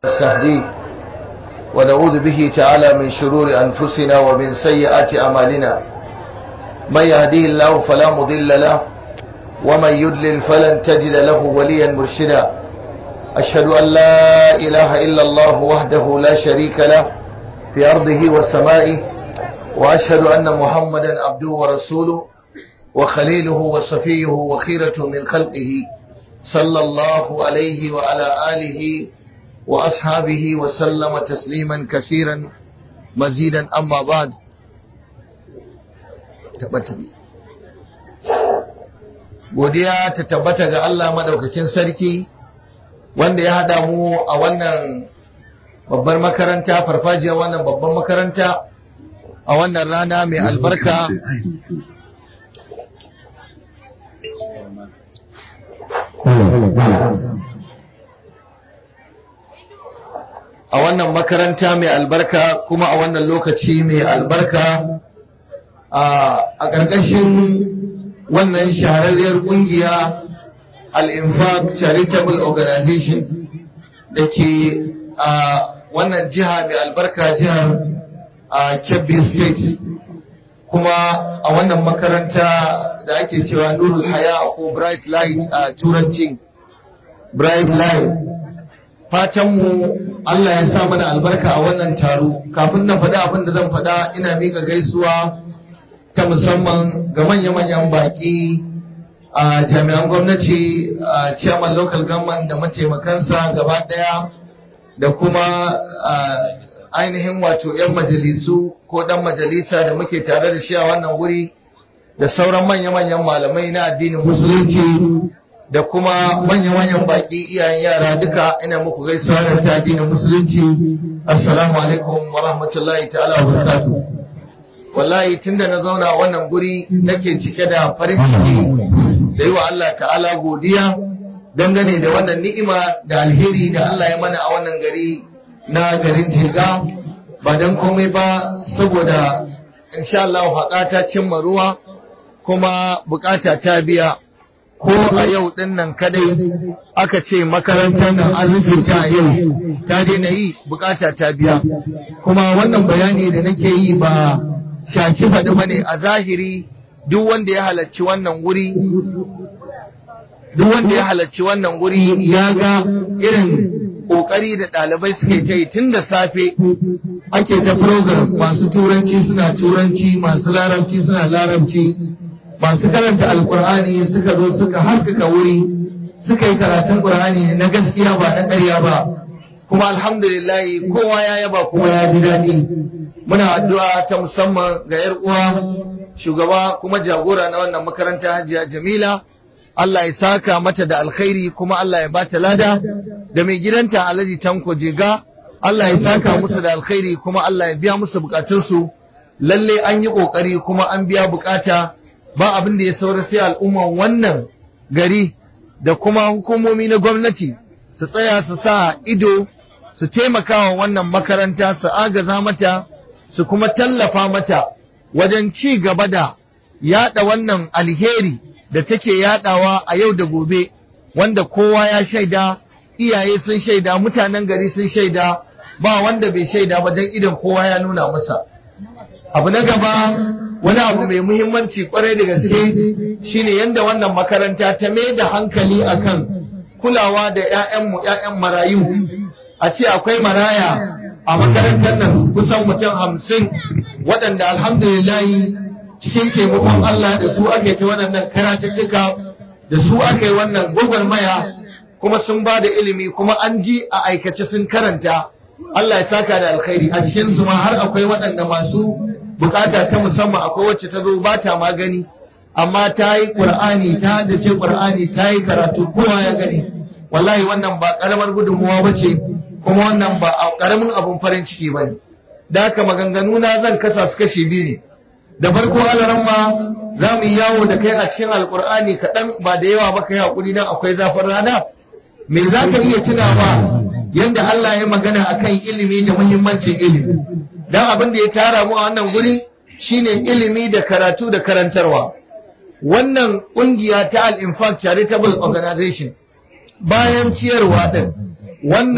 نستهديه ونعوذ به تعالى من شرور أنفسنا ومن سيئات أعمالنا من يهديه الله فلا مضل له ومن يدلل فلن تجد له وليا مرشدا أشهد أن لا إله إلا الله وحده لا شريك له في أرضه وسمائه وأشهد أن محمدا عبده ورسوله وخليله وصفيه وخيرة من خلقه صلى الله عليه وعلى آله وأصحابه وسلم تسليما كثيرا مزيدا أما بعد godiya ta tabbata ga Allah madaukakin sarki wanda ya hada mu a wannan babbar makaranta farfajiyar wannan babbar makaranta a wannan rana mai albarka a wannan makaranta mai albarka kuma a wannan lokaci mai albarka a ƙarƙashin wannan shahararriyar ƙungiya al-infaq charitable organization da ke a wannan jiha mai albarka jihar kebbi state kuma a wannan makaranta da ake cewa nurul haya ko bright light a turancin bright light fatanmu Allah ya sa mana albarka a wannan taro kafin na faɗa abin da zan faɗa ina mika gaisuwa ta musamman ga manya-manyan baƙi a jami'an gwamnati a chairman local government da mataimakansa gaba ɗaya da kuma ainihin wato 'yan majalisu ko ɗan majalisa da muke tare da shi a wannan wuri da sauran manya-manyan malamai na addinin musulunci da kuma manya-manyan baki iyayen yara duka ina muku gaisuwa da ta addinin musulunci assalamu alaikum wa rahmatullahi ta'ala wa barakatuh wallahi tunda na zauna wannan guri nake cike da farin ciki da yi wa Allah ta'ala godiya dangane da wannan ni'ima da alheri da Allah ya mana a wannan gari na garin Jiga ba dan komai ba saboda insha Allah haƙa ta cimma ruwa kuma bukata ta biya ko a yau din nan kadai aka ce makarantar nan an rufe ta yau ta daina yi bukata ta biya kuma wannan bayani da nake yi ba shaci faɗi bane a zahiri duk wanda ya halarci wannan wuri duk wanda ya halarci wannan wuri ya ga irin kokari da ɗalibai suke ta yi tun da safe ake ta program masu turanci suna turanci masu larabci suna larabci masu karanta alkur'ani suka zo suka haskaka wuri suka yi karatun qur'ani na gaskiya ba na ƙarya ba kuma alhamdulillah kowa ya yaba kuma ya ji daɗi muna addu'a ta musamman ga yar uwa shugaba kuma jagora na wannan makaranta hajiya jamila Allah ya saka mata da alkhairi kuma Allah ya bata lada da mai gidanta Alhaji Tanko Jega Allah ya saka musu da alkhairi kuma Allah ya biya musu bukatunsu lalle an yi kokari kuma an biya bukata ba abin da ya saura sai al'umman wannan gari da kuma hukumomi na gwamnati su tsaya su sa ido su taimaka wa wannan makaranta su agaza mata su kuma tallafa mata wajen ci gaba da yada wannan alheri da take yadawa a yau da gobe wanda kowa ya shaida iyaye sun shaida mutanen gari sun shaida ba wanda bai shaida ba don idan kowa ya nuna masa abu na gaba wani abu mai muhimmanci kwarai da gaske shine yadda wannan makaranta ta mai da hankali akan kulawa da 'ya'yanmu 'ya'yan marayu a ce akwai maraya a makarantar nan kusan mutum hamsin waɗanda alhamdulillahi cikin taimakon Allah da su ake ta waɗannan karatuttuka da su aka yi wannan gwagwarmaya kuma sun ba da ilimi kuma an ji a aikace sun karanta Allah ya saka da alkhairi a cikin su ma har akwai waɗanda masu bukata ta musamman akwai wacce ta zo ba ta magani amma ta yi ƙur'ani ta da ce ƙur'ani ta yi karatu kowa ya gani wallahi wannan ba ƙaramar gudunmuwa ba ce kuma wannan ba a ƙaramin abun farin ciki ba ne da haka maganganu na zan kasa su kashi biyu ne da farko alaran ma za mu yi yawo da kai a cikin alƙur'ani kaɗan ba da yawa ba ka yi haƙuri don akwai zafin rana me za ka iya tunawa yadda Allah ya magana akan ilimi da muhimmancin ilimi dan abin da ya tara mu a wannan guri shine ilimi da karatu da karantarwa wannan kungiya ta al-infaq charitable organization bayan ciyarwa din wannan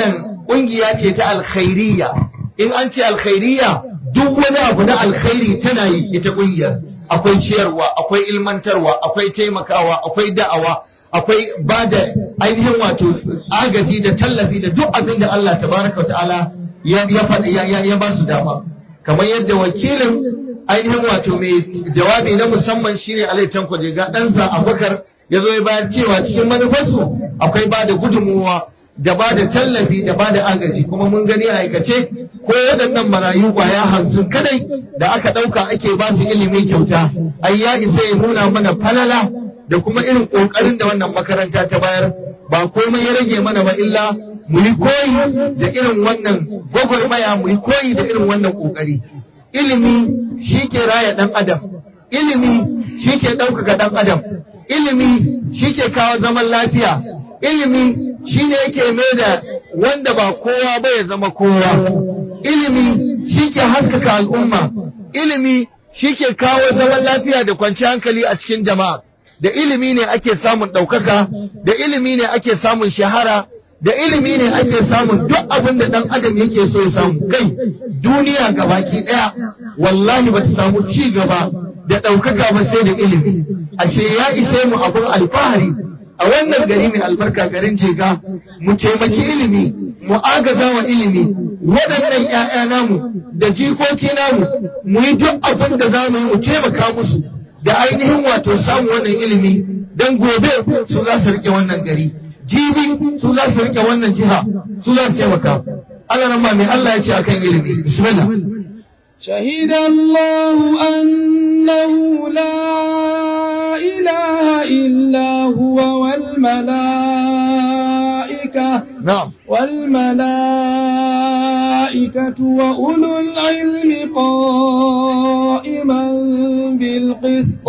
ƙungiya ce ta alkhairiyya in an ce alkhairiyya duk wani abu na alkhairi tana yi ita ƙungiyar akwai ciyarwa akwai ilmantarwa akwai taimakawa akwai da'awa akwai ba da ainihin wato agaji da tallafi da duk abin da Allah tabaraka wa ta'ala ya ya ba su dama kamar yadda wakilin ainihin wato mai jawabi na musamman shine Alai Tanko ga ɗansa Abubakar ya zo ya bayar cewa cikin manufarsu akwai ba da gudunmuwa da ba da tallafi da ba da agaji kuma mun gani a aikace ko waɗannan marayu kwaya hamsin kadai da aka ɗauka ake ba su ilimi kyauta ai ya isa ya nuna mana falala da kuma irin ƙoƙarin da wannan makaranta ta bayar ba komai ya rage mana ba illa mu yi koyi da irin wannan gwagwarmaya mu yi koyi da irin wannan ƙoƙari ilimi shi ke raya ɗan adam ilimi shi ke ɗaukaka ɗan adam ilimi shi ke kawo zaman lafiya ilimi shi ne yake mai da wanda ba kowa ba ya zama kowa ilimi shi ke haskaka al'umma ilimi shi ke kawo zaman lafiya da kwanci hankali a cikin jama'a da ilimi ne ake samun ɗaukaka da ilimi ne ake samun shahara da ilimi ne ake samun duk abin da ɗan adam yake so ya samu kai duniya gabaki ɗaya wallahi ba ta samu ci gaba da ɗaukaka ba sai da ilimi ashe ya ishe mu abin alfahari a wannan gari mai albarka garin jega mu taimaki ilimi mu agaza wa ilimi waɗannan ‘ya'ya namu da jikoki namu mu yi duk abin da za mu yi mu taimaka musu da ainihin wato samu wannan ilimi don gobe su za su rike wannan gari jibi su za su rike wannan jiha su za su taimaka Allah nan mai Allah ya ce akan ilimi bismillah شهد الله أنه لا إله إلا هو والملائكة نعم والملائكة وأولو العلم قائما بالقسط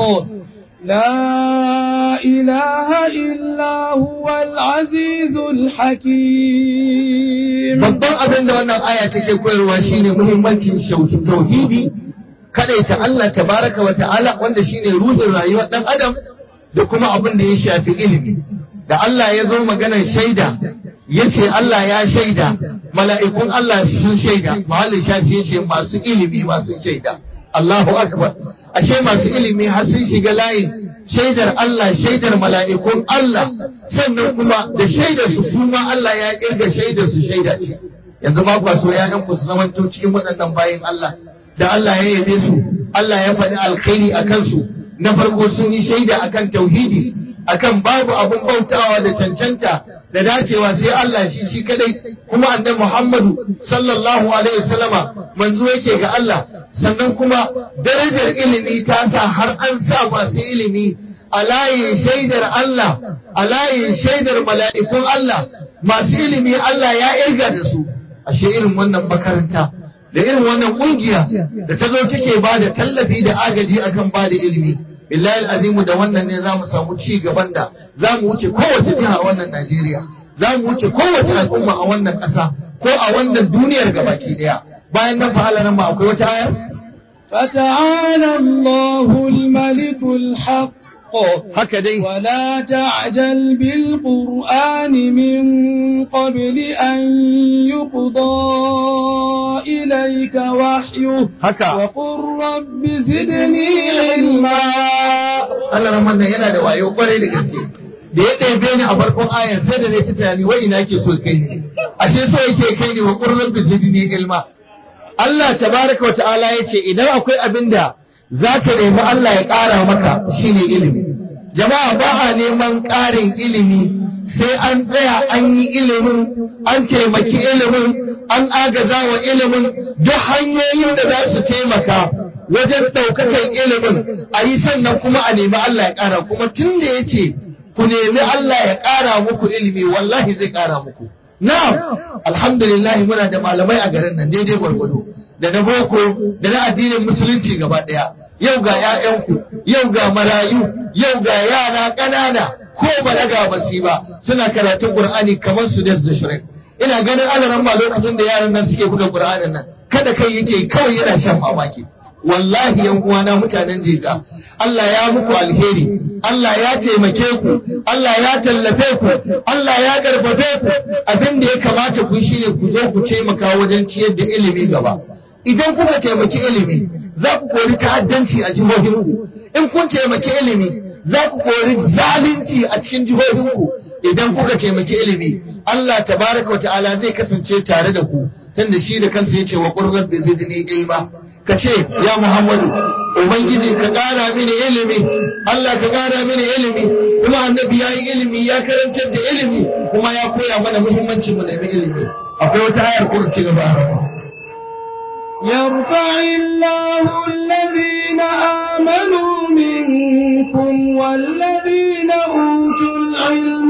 لا إله إلا هو العزيز الحكيم babban abin da wannan aya take koyarwa shine muhimmancin tauhidi ta Allah tabaraka wa ta'ala wanda shine ruhin rayuwar dan adam da kuma abin da ya shafi ilimi da Allah ya zo maganar shaida yace Allah ya shaida mala'ikun Allah sun shaida mahallin shafi yace masu ilimi masu shaida Allahu akbar ashe masu ilimi har sun shiga layin shaidar Allah shaidar mala'ikun Allah sannan kuma da shaidar su kuma Allah ya kirga shaidar su shaida ce yanzu ba kwa so ya ku su zamanto cikin waɗannan bayin Allah da Allah ya yabe su Allah ya faɗi alkhairi a kansu na farko sun yi shaida akan tauhidi akan babu abun bautawa da cancanta da dacewa sai Allah shi shi kadai kuma annabi Muhammadu sallallahu alaihi wasallama manzo yake ga Allah sannan kuma darajar ilimi ta sa har an sa masu ilimi a layin shaidar Allah a layin shaidar mala'ikun Allah masu ilimi Allah ya irga da su ashe irin wannan makaranta da irin wannan kungiya da ta zo take ba da tallafi da agaji akan ba da ilimi billahi azimu da wannan ne zamu samu ci gaban da zamu wuce kowace jiha a wannan Najeriya zamu wuce kowace al'umma a wannan ƙasa ko a wannan duniyar gabaki daya bayan nan fa nan ma akwai wata ayar فتعالى الله الملك الحق haka dai ولا تعجل بالقرآن من قبل أن يقضى إليك وحيه haka وقل رب زدني علما Allah rahman nan yana da wayo kwarai da gaske da ya ɗebe ni a farkon ayar sai da zai ta tunani wai ina ke so kai ni ashe so yake kai ni wa qurran bi zidni ilma Allah tabaraka wa ta'ala yace idan akwai abin da zaka nemi Allah ya ƙara maka shine ilimi jama'a ba a neman ƙarin ilimi sai an tsaya an yi ilimin an taimaki ilimin an agaza wa ilimin duk hanyoyin da za su taimaka wajen ɗaukakan ilimin a yi sannan kuma a nemi Allah ya ƙara kuma tun da ya ce ku nemi Allah ya ƙara muku ilimi wallahi zai ƙara muku na'am alhamdulillah muna da malamai a garin nan daidai gwargwado da na boko da na addinin musulunci gaba ɗaya yau ga 'ya'yanku yau ga marayu yau ga yara ƙanana ko balaga ba su ba suna karatun Qur'ani kamar su da shirin ina ganin alaran ma lokacin da yaran nan suke buga Qur'anin nan kada kai yake kawai yana shan mamaki wallahi yan uwana mutanen jega Allah ya muku alheri Allah ya taimake ku Allah ya tallafe ku Allah ya karfafe ku abin da ya kamata ku shine ku zo ku taimaka wajen ciyar da ilimi gaba idan kuka taimaki ilimi za ku kori ta'addanci a jihohinku in kun taimaki ilimi za ku kori zalunci a cikin jihohinku idan kuka taimaki ilimi Allah tabaraka wa ta'ala zai kasance tare da ku tunda shi da kansa yace wa qur rabbi zidni ilma kace ya Muhammadu ubangiji ka kara mini ilimi Allah ka kara mini ilimi kuma annabi yayi ilimi ya karantar da ilimi kuma ya koya mana muhimmancin mu da ilimi akwai wata ayar ko ci gaba يرفع الله الذين آمنوا منكم والذين أوتوا العلم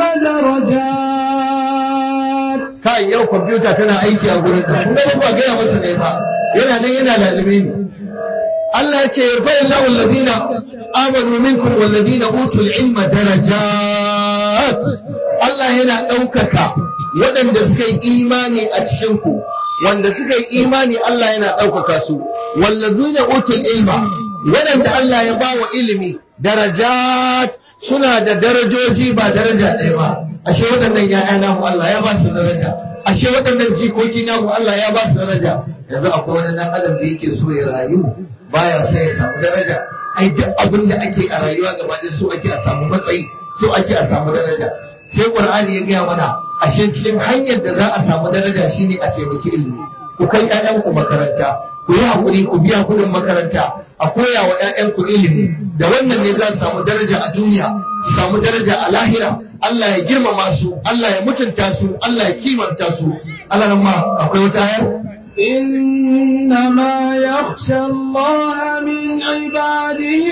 درجات kai yau kwamfuta tana aiki a gurin ka kuma ba gaya masa ne ba yana nan yana lalibe ne Allah ya ce yarfa illahu alladhina amanu minkum walladhina utul ilma darajat Allah yana ɗaukaka waɗanda suka yi imani a cikin ku wanda suka yi imani Allah yana ɗaukaka su wallazina utul ilma waɗanda Allah ya ba wa ilimi darajat suna da darajoji ba daraja ɗaya ba ashe waɗannan ya'ya namu Allah ya ba su daraja ashe waɗannan jikoki namu Allah ya ba su daraja yanzu akwai wani dan adam da yake so ya rayu baya sai ya samu daraja ai duk abin da ake a rayuwa gaba da so ake a samu matsayi so ake a samu daraja sai qur'ani ya gaya mana ashe cikin hanyar da za a samu daraja shine a taimaki ilimi ku kai ƴaƴanku makaranta ku yi hakuri ku biya kuɗin makaranta a koya wa ƴaƴanku ilimi da wannan ne za su samu daraja a duniya su samu daraja a lahira Allah ya girmama su Allah ya mutunta su Allah ya kimanta su Allah nan ma akwai wata ayar إنما يخشى الله من عباده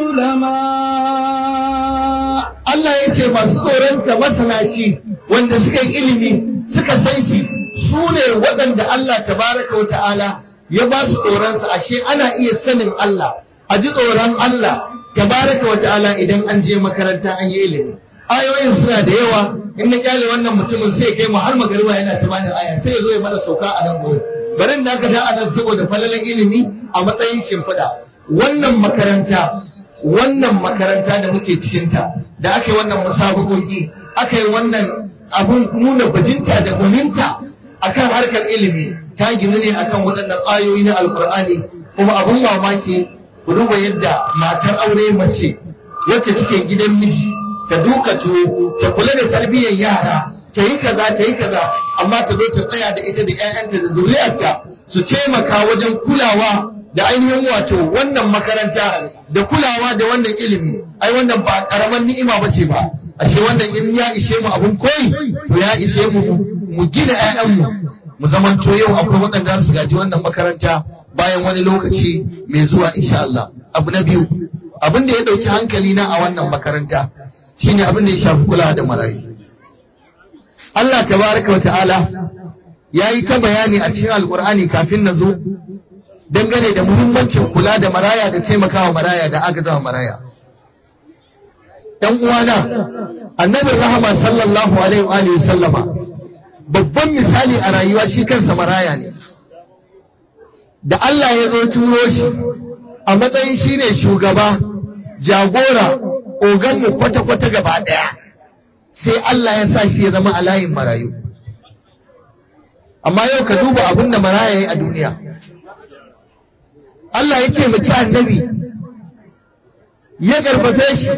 العلماء Allah ya ce masu tsoronsa masana shi wanda suka yi ilimi suka san shi su ne waɗanda Allah tabaraka wa ta'ala ya ba su tsoronsa ashe ana iya sanin Allah a ji tsoron Allah tabaraka wa ta'ala idan an je makaranta an yi ilimi ayoyin suna da yawa in na kyale wannan mutumin sai kai mu har magariba yana ta bani aya sai ya zo ya mana sauka a nan gurin bari da aka da anan saboda falalan ilimi a matsayin shimfiɗa wannan makaranta wannan makaranta da muke cikinta da aka yi wannan musabakoki aka yi wannan abun nuna bajinta da gwaninta akan harkar ilimi ta ginu ne akan waɗannan ayoyi na alkur'ani kuma abun mamaki ku duba yadda matar aure mace wacce take gidan miji ta duka tuwo ta kula da tarbiyyar yara ta yi kaza ta yi kaza amma ta zo ta tsaya da ita da 'ya'yanta da zuriyarta su taimaka wajen kulawa da ainihin wato wannan makaranta da kulawa da wannan ilimi ai wannan ba karaman ni'ima bace ba ashe wannan in ya ishe mu abun koyi to ya ishe mu mu gina ƴaƴanmu mu zamanto yau akwai waɗanda su gaji wannan makaranta bayan wani lokaci mai zuwa insha Allah abu na biyu abin da ya ɗauki hankali na a wannan makaranta shine abin da ya shafi kula da marayu Allah tabaraka wa ta'ala ya yi ta bayani a cikin alkur'ani kafin na zo dangane da muhimmancin kula da maraya da taimakawa maraya da agazawa maraya ɗan uwana annabin rahama sallallahu alaihi wa sallama babban misali a rayuwa shi kansa maraya ne da Allah ya zo turo shi a matsayin shi ne shugaba jagora oganmu kwata-kwata gaba ɗaya sai Allah ya sa shi ya zama a layin marayu amma yau ka duba abin da maraya ya yi a duniya Allah ya ce maki annabi ya karfafe shi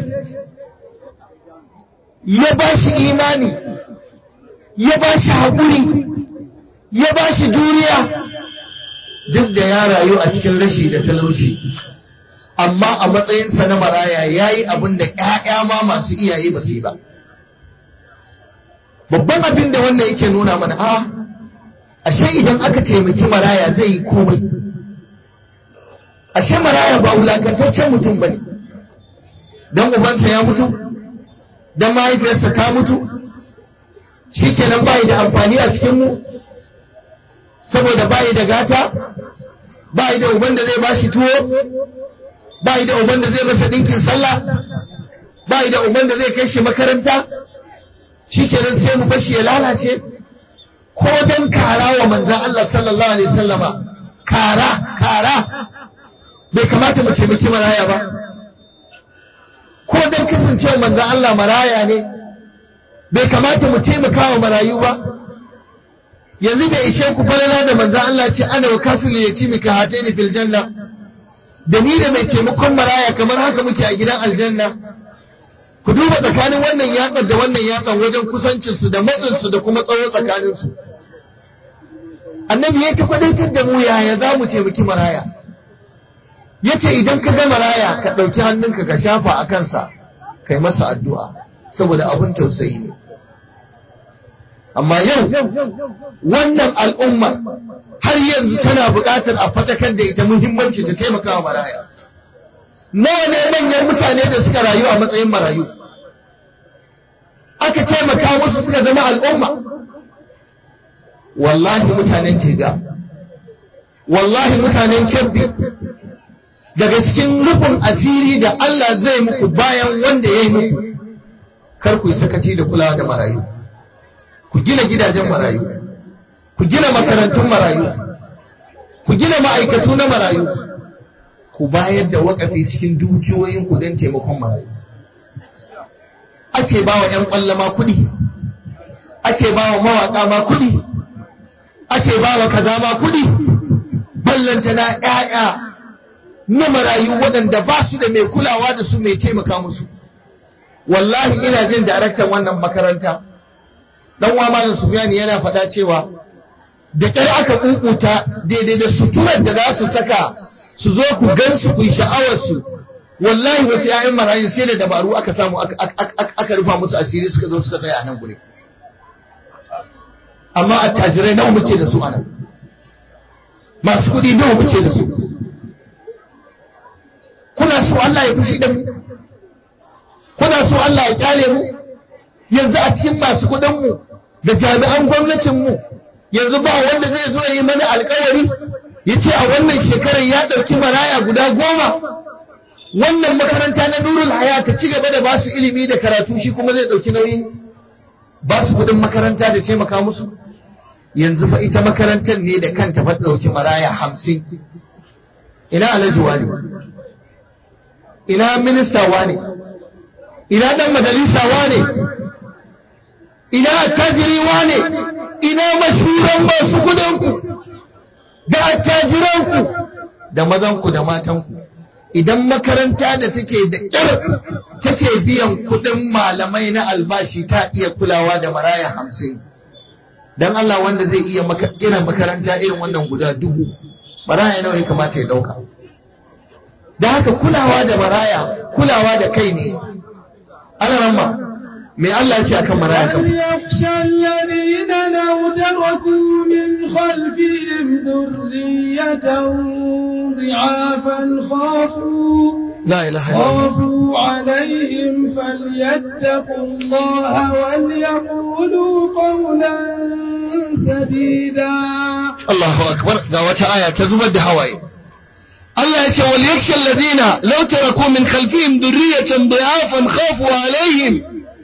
ya ba shi imani ya ba shi haƙuri ya ba shi duniya duk da ya rayu a cikin rashi da talauci amma a matsayinsa na maraya ya yi abin da ‘ya'ya ma masu iyaye ba su yi ba babban abin da wannan yake nuna mana a ashe idan aka taimaki maraya zai yi komai ashe maraya ba wulakantaccen mutum ba ne don ubansa ya mutu don mahaifiyarsa ta mutu shi kenan bayi da amfani a cikinmu saboda bayi da gata bayi da uban da zai bashi tuwo bayi da uban da zai masa ɗinkin sallah bayi da uban da zai kai shi makaranta shi kenan sai mu bashi ya lalace ko don kara wa manzan Allah sallallahu alaihi wasallama kara kara bai kamata mu taimaki maraya ba ko dan kasancewa manzon Allah maraya ne bai kamata mu taimaka wa marayu ba yanzu bai ishe ku falala da manzon Allah ce ana wa kafil yatimi ka hataini fil janna da ni da mai taimakon maraya kamar haka muke a gidan aljanna ku duba tsakanin wannan yatsan da wannan yatsan wajen kusancinsu da matsinsu da kuma tsawo tsakaninsu annabi ya ta kwadaitar da mu yaya za mu taimaki maraya ya ce idan ka ga maraya ka ɗauki hannunka ka shafa a kansa kai masa addu'a saboda abin tausayi ne amma yau wannan al'ummar har yanzu tana buƙatar a fatakar da ita muhimmanci ta taimaka wa maraya nawa ne manyan mutane da suka rayu a matsayin marayu aka taimaka musu suka zama al'umma wallahi mutanen jiga wallahi mutanen kebbi daga cikin rufin asiri da Allah zai muku bayan wanda ya yi muku kar ku yi sakaci da kulawa da marayu ku gina gidajen marayu ku gina makarantun marayu ku gina ma'aikatu na marayu ku bayar da wakafi cikin dukiyoyin ku don taimakon marayu ake ba wa 'yan ƙwallama kuɗi ake ba wa mawaƙa ma kuɗi ake ba wa kaza ma kuɗi ballanta na ƴaƴa na marayu waɗanda ba su da mai kulawa da su mai taimaka musu wallahi ina jin daraktan wannan makaranta dan wa malam Sufyani yana faɗa cewa da ƙyar aka kukuta daidai da suturar da za su saka su zo ku gan su ku yi sha'awar su wallahi wasu ƴaƴan marayu sai da dabaru aka samu aka rufa musu asiri suka zo suka tsaya a nan gure amma attajirai nawa muke da su a nan masu kuɗi nawa muke da su kuna so Allah ya fushi da mu kuna so Allah ya kyale mu yanzu a cikin masu kuɗin mu da jami'an gwamnatin mu yanzu ba wanda zai zo ya yi mana alkawari ya ce a wannan shekarar ya ɗauki maraya guda goma wannan makaranta na nurul haya ta ci gaba da ba su ilimi da karatu shi kuma zai ɗauki nauyin ba su kuɗin makaranta da taimaka musu yanzu fa ita makarantar ne da kanta fa ɗauki maraya hamsin ina alhaji wani ina minista wane ina dan majalisa wane ina attajiri wane ina mashuran masu kudinku da attajiranku da mazanku da matanku idan makaranta da take da kyar take biyan kudin malamai na albashi ta iya kulawa da maraya hamsin dan Allah wanda zai iya gina makaranta irin wannan guda dubu maraya nawa ya kamata ya dauka da haka kulawa da maraya kulawa da kai ne ana ramma me Allah ya ce akan maraya kan yakhsha alladhina law taraku min khalfihim dhurriyatan ضعافا خافوا لا إله إلا الله خافوا عليهم فليتقوا الله وليقولوا قولا سديدا Allahu akbar ga wata aya ta zubar da hawaye Allah ya ce wal yakhsha alladhina law taraku min khalfihim dhurriyatan dha'afan khafu alaihim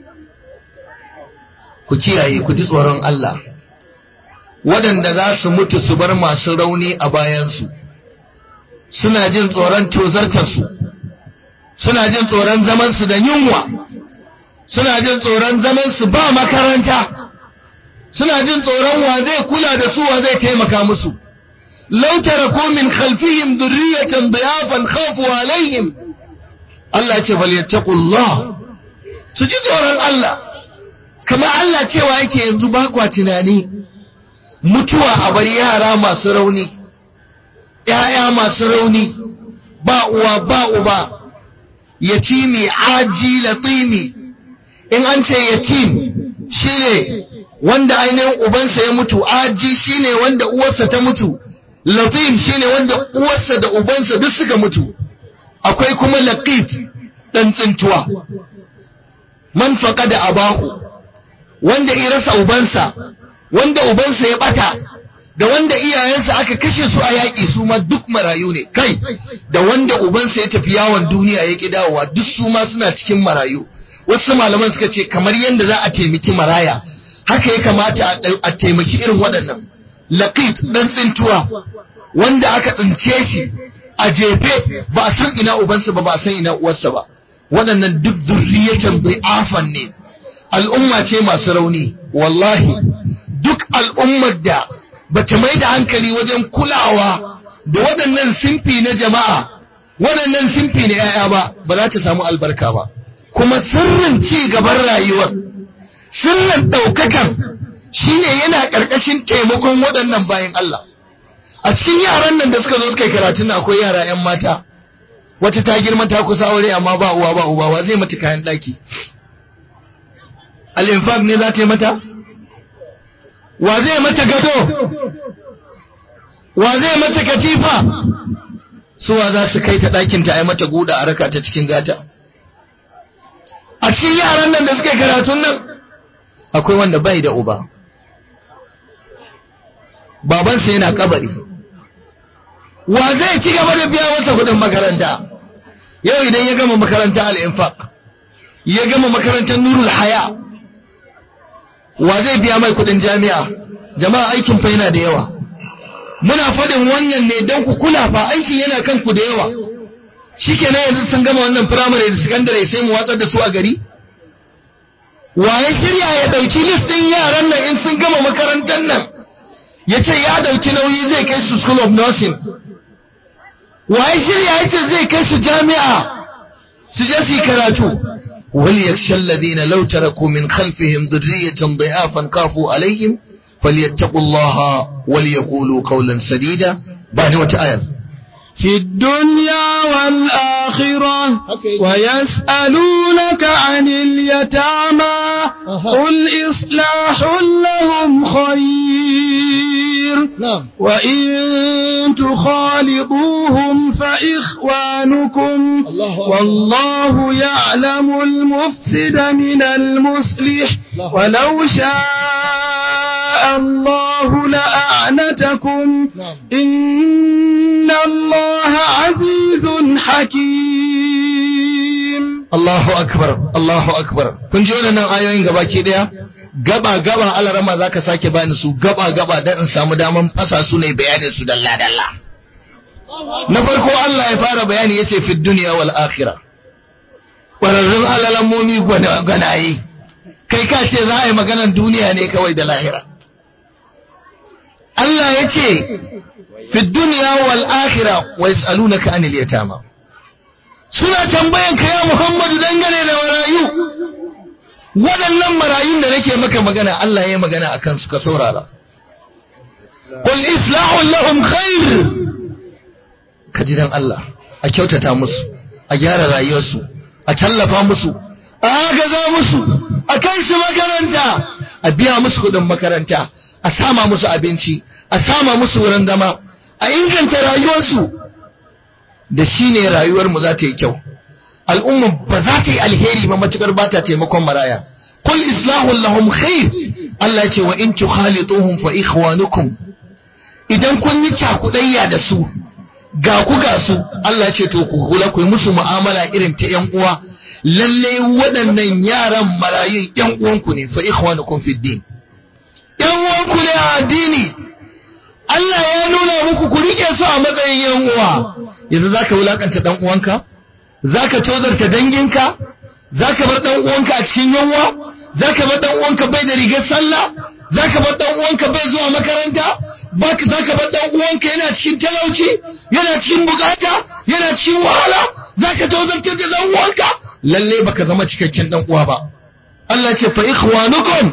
ku kiyaye ku ji tsoron Allah waɗanda za su mutu su bar masu rauni a bayansu suna jin tsoron tozartarsu suna jin tsoron zamansu da yunwa suna jin tsoron zamansu ba makaranta suna jin tsoron wa zai kula da su wa zai taimaka musu law taraku min khalfihim dhurriyatan dhiyafan khafu alaihim Allah ce falyattaqullah su ji tsoron Allah kamar Allah cewa yake yanzu ba kwa tunani mutuwa a bar yara masu rauni ‘ya'ya masu rauni ba uwa ba uba yatimi aji latimi in an ce yatim shine wanda ainihin ubansa ya mutu aji shine wanda uwarsa ta mutu latim shine wanda uwarsa da ubansa duk suka mutu akwai kuma laqit dan tsintuwa man faqada abahu wanda ya rasa ubansa wanda ubansa ya bata da wanda iyayensa aka kashe su a yaƙi su ma duk marayu ne kai da wanda ubansa ya tafi yawon duniya ya ƙi dawowa duk su ma suna cikin marayu wasu malaman suka ce kamar yadda za a taimaki maraya haka ya kamata a taimaki irin waɗannan laqit dan tsintuwa wanda aka tsince shi a jefe ba a san ina ubansa ba ba a san ina uwarsa ba waɗannan duk zurriyatan afan ne al'umma ce masu rauni wallahi duk al'ummar da bata mai da hankali wajen kulawa da waɗannan simfi na jama'a waɗannan simfi na ‘ya'ya ba ba za ta samu albarka ba kuma sirrin ci gaban rayuwar sirrin ɗaukakan shine yana ƙarƙashin taimakon waɗannan bayan Allah a cikin yaran nan da suka zo suka yi karatun akwai yara 'yan mata wata ta girma ta kusa aure amma ba uwa ba uba wa zai mata kayan ɗaki al-infaq ne za ta yi mata wa zai mata gado wa zai mata katifa suwa za su kai ta ɗakin ta a yi mata guda a raka ta cikin gata a cikin yaran nan da suka yi karatun nan akwai wanda bai da uba babansa yana kabari wa zai ci gaba da biya masa kudin makaranta yau idan ya gama makaranta al-infaq ya gama makarantar nurul haya wa zai biya mai kudin jami'a jama'a aikin fa yana da yawa muna fadin wannan ne don ku kula fa aikin yana kan ku da yawa shikenan yanzu sun gama wannan primary da secondary sai mu watsar da su a gari waye shirya ya dauki listin yaran nan in sun gama makarantar nan ya ce ya dauki nauyi zai kai su school of nursing waye shirya ya ce zai kai su jami'a su je su yi karatu وليخشى الذين لو تركوا من خلفهم ذرية ضعافا خافوا عليهم فليتقوا الله وليقولوا قولا سديدا بعد وتآية في الدنيا والآخرة ويسألونك عن اليتامى قل إصلاح لهم خير وإن تخالطوهم فإخوانكم والله يعلم المفسد من المصلح ولو شاء الله لأعنتكم إن الله عزيز حكيم Allahu akbar Allahu akbar kun ji wannan ayoyin gabaki daya gaba gaba alarama zaka sake bani su gaba gaba dan in samu daman fasa su ne bayanin su dalla dalla na farko Allah ya fara bayani yace fi dunya wal akhirah kwararrun alalammomi gwanaye kai ka ce za a yi maganar duniya ne kawai da lahira Allah ya ce fi dunya wal akhirah wa yas'alunaka anil yatama suna tambayan ka ya Muhammadu dangane da marayu waɗannan marayun da nake maka magana Allah ya yi magana akan su ka saurara qul islahu lahum khair ka ji dan Allah a kyautata musu a gyara rayuwarsu a tallafa musu a agaza musu a kai su makaranta a biya musu kuɗin makaranta a sama musu abinci a sama musu wurin zama a inganta rayuwarsu da shi ne rayuwarmu za ta yi kyau al'umma ba za ta yi alheri ba matukar ba ta taimakon maraya kul islahun lahum khair Allah ya ce wa in tukhalituhum fa ikhwanukum idan kun yi cakudayya da su ga ku ga su Allah ya ce to ku kula ku yi musu mu'amala irin ta yan uwa lalle waɗannan yaran marayun yan uwanku ne fa ikhwanukum fid din yan uwanku ne a addini Allah ya nuna muku ku rike su a matsayin yan uwa yanzu zaka wulakanta dan uwanka zaka tozarta danginka zaka bar dan uwanka a cikin yanwa zaka bar dan uwanka bai da rigar sallah zaka bar dan uwanka bai zuwa makaranta baka zaka bar dan uwanka yana cikin talauci yana cikin bukata yana cikin wahala zaka tozarta da dan uwanka lalle baka zama cikakken dan uwa ba Allah ce fa ikhwanukum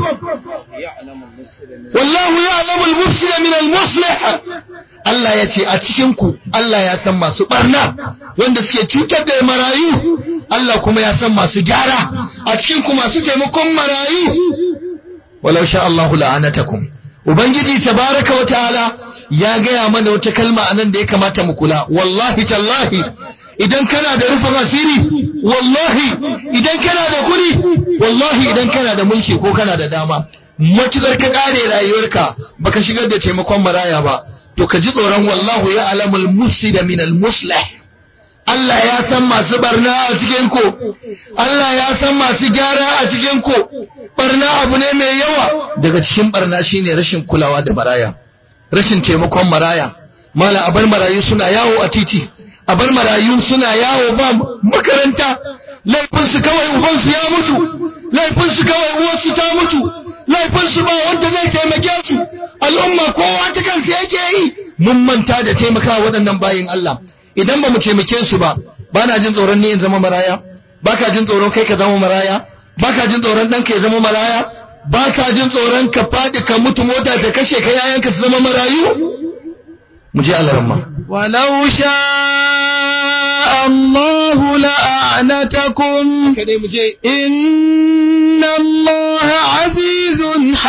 wallahu ya'lamu al-mufsida min al-muslih Allah ya ce a cikin ku Allah ya san masu barna wanda suke cutar da marayu Allah kuma ya san masu gyara a cikin ku masu taimakon marayu walau sha Allah la'anatakum ubangiji tabaraka wa ta'ala ya gaya mana wata kalma anan da ya kamata mu kula wallahi tallahi idan kana da rufin asiri wallahi idan kana da kuɗi wallahi idan kana da mulki ko kana da dama matukar ka kare rayuwarka baka shigar da taimakon maraya ba to ka ji tsoron wallahu ya alamul mufsida min al muslih Allah ya san masu barna a cikin ku Allah ya san masu gyara a cikin ku barna abu ne mai yawa daga cikin barna shine rashin kulawa da maraya rashin taimakon maraya mala abar marayu suna yawo a titi a bar marayu suna yawo ba makaranta laifinsu kawai ubansu ya mutu laifinsu kawai uwarsu ta mutu laifinsu ba wanda zai taimake su al'umma kowa ta kansa yake yi mun manta da taimakawa waɗannan bayin Allah idan ba mu taimake su ba ba na jin tsoron ni in zama maraya ba ka jin tsoron kai ka zama maraya ba ka jin tsoron ɗanka ya zama maraya ba ka jin tsoron ka faɗi ka mutu mota ta kashe ka yayanka su zama marayu mu je Allah ولو شاء الله لأعنتكم إن الله عزيز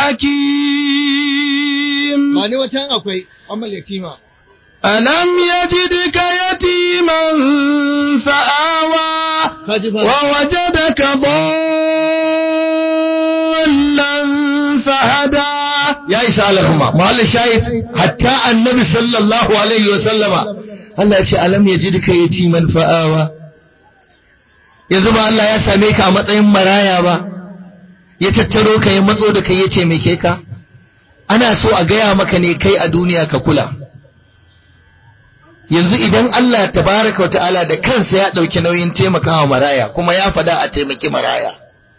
حكيم ألم يجدك يتيما فآوى ووجدك ضالا فهدى ya isa alahuma mahallin shahid hatta annabi sallallahu alaihi wa sallama Allah ya ce alam yajidka yatiman fa'awa yanzu ba Allah ya same ka a matsayin maraya ba ya tattaro ka ya matso da kai ya ce me ke ka ana so a gaya maka ne kai a duniya ka kula yanzu idan Allah tabaraka wa ta'ala da kansa ya dauki nauyin taimakawa maraya kuma ya fada a taimaki maraya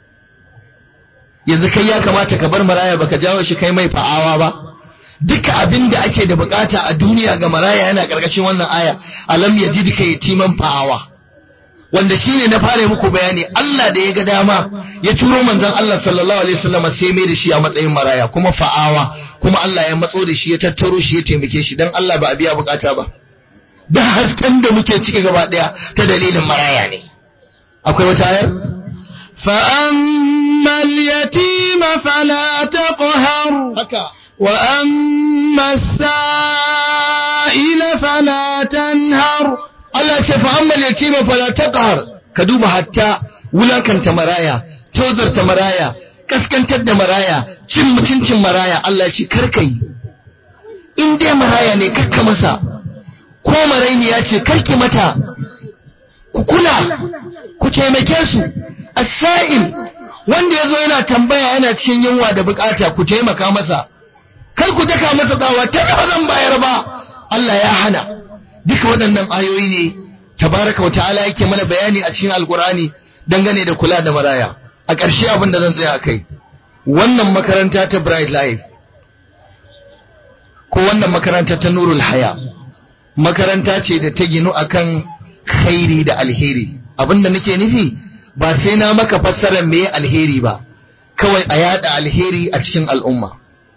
yanzu kai ya kamata ka bar maraya baka jawo shi kai mai fa'awa ba duka abin da ake da bukata a duniya ga maraya yana karkashin wannan aya alam yajidka yatiman fa'awa wanda shine na fara muku bayani Allah da ya ga dama ya turo manzon Allah sallallahu alaihi wasallam sai mai da shi a matsayin maraya kuma fa'awa kuma Allah ya matso da shi ya tattaro shi ya taimake shi dan Allah ba a biya bukata ba da hasken da muke ciki gaba daya ta dalilin maraya ne akwai wata ayar فأما اليتيم فلا تقهر وأما السائل فلا تنهر Allah ce fa ammal yatima fala taqhar ka duba hatta wulakanta maraya tozarta maraya kaskantar da maraya cin mutuncin maraya Allah ce karkai in dai maraya ne kakka masa ko marainiya ce karki mata ku kula ku taimake su as-sa'il wanda yazo yana tambaya yana cikin yunwa da bukata ku taimaka masa kar ku daka masa tsawa ta ba zan bayar ba Allah ya hana duka waɗannan ayoyi ne tabaraka wa ta'ala yake mana bayani a cikin alkur'ani dangane da kula da maraya a ƙarshe abin da zan tsaya a kai wannan makaranta ta bright life ko wannan makaranta ta nurul haya makaranta ce da ta ginu akan khairi da alheri abin da nake nufi ba sai na maka fassarar me alheri ba kawai a yada alheri a cikin al'umma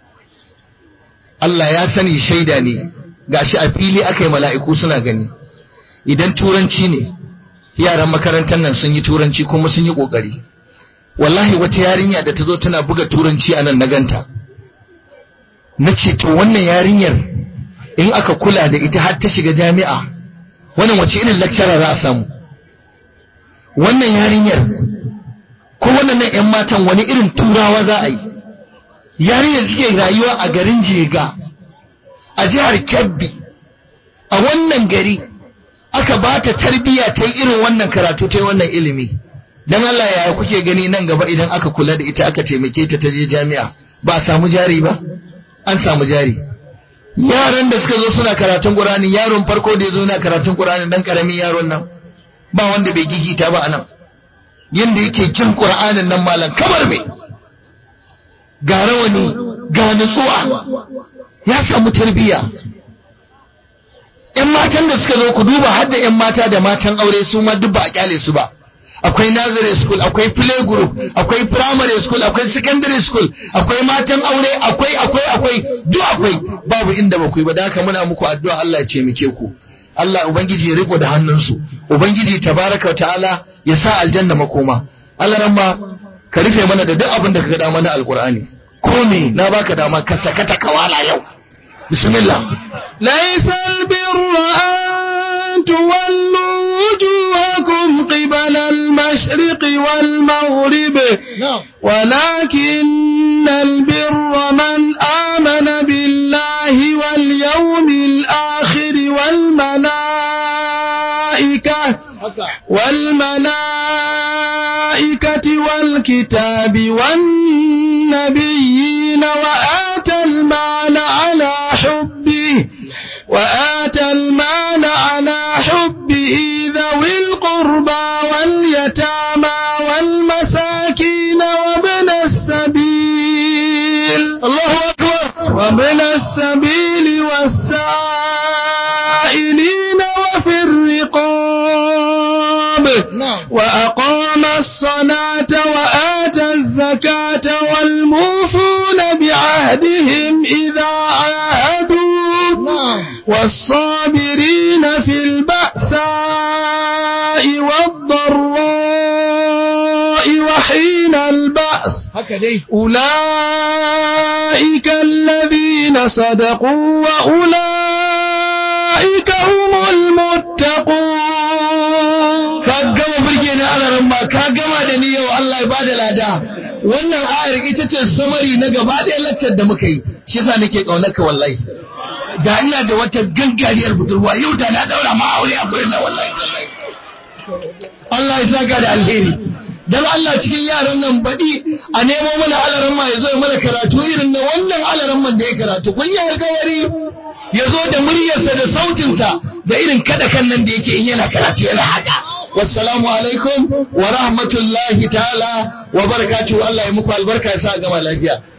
Allah ya sani shaida ne gashi a fili aka yi mala'iku suna gani idan turanci ne yaran makarantar nan sun yi turanci kuma sun yi ƙoƙari wallahi wata yarinya da ta zo tana buga turanci a nan na ganta na ce to wannan yarinyar in aka kula da ita har ta shiga jami'a wannan wace irin lecturer za a samu wannan yarinyar ko wannan 'yan matan wani irin turawa za a yi yarinyar suke rayuwa a garin jega a jihar Kebbi a wannan gari aka ba ta tarbiyya ta yi irin wannan karatu ta yi wannan ilimi don Allah ya kuke gani nan gaba idan aka kula da ita aka taimake ta ta je jami'a ba a samu jari ba an samu jari yaran da suka zo suna karatun Qur'ani yaron farko da ya zo na karatun Qur'ani dan karamin yaron nan ba wanda bai gigita ba anan yanda yake jin Qur'anin nan malam kamar me ga rawani ga nutsuwa ya samu tarbiyya ‘yan matan da suka zo ku duba har da ‘yan mata da matan aure su ma duk ba a kyale su ba akwai nursery school akwai play group akwai primary school akwai secondary school akwai matan aure akwai akwai akwai duk akwai babu inda ba ku yi ba da haka muna muku addu'a Allah ya ce muke ku Allah ubangiji ya riko da hannunsu ubangiji tabaraka wa ta'ala ya sa aljanna makoma Allah ramma ka rufe mana da duk abin da ka ga mana alqur'ani ko me na baka dama ka sakata kawala yau bismillah ليس البر أن تولوا وجوهكم قبل المشرق والمغرب ولكن البر من آمن بالله واليوم الآخر والملائكة والملائكة والكتاب والنبيين وآتى المال على حبه وآتى المال على حبه ذوي القربى واليتامى والمساكين وابن السبيل الله أكبر وابن السبيل والسائلين وفي الرقاب نعم وأقام الصلاة وآتى الزكاة والموفون بعهدهم إذا عاهدوا نعم والصابرين في البأساء والضراء وحين البأس هكذا أولئك الذين صدقوا وأولئك هم المتقون ka gama burge ni alaran ma ka gama da ni yau Allah ya bada lada wannan ayar ita ce samari na gaba ɗaya laccar da muka yi shi yasa nake kaunar ka wallahi da ina da wata gangariyar budurwa yau da na daura ma aure a gurin na wallahi tallahi. Allah ya saka da alheri dan Allah cikin yaran nan baɗi a nemo mana alaran ma ya zo ya mana karatu irin na wannan alaran man da ya karatu kun yi alkawari ya zo da muryarsa da sautinsa da irin kada kan nan da yake in yana karatu yana haka wassalamu alaikum wa rahmatullahi ta'ala wa barakatuhu Allah ya muku albarka ya sa gama lafiya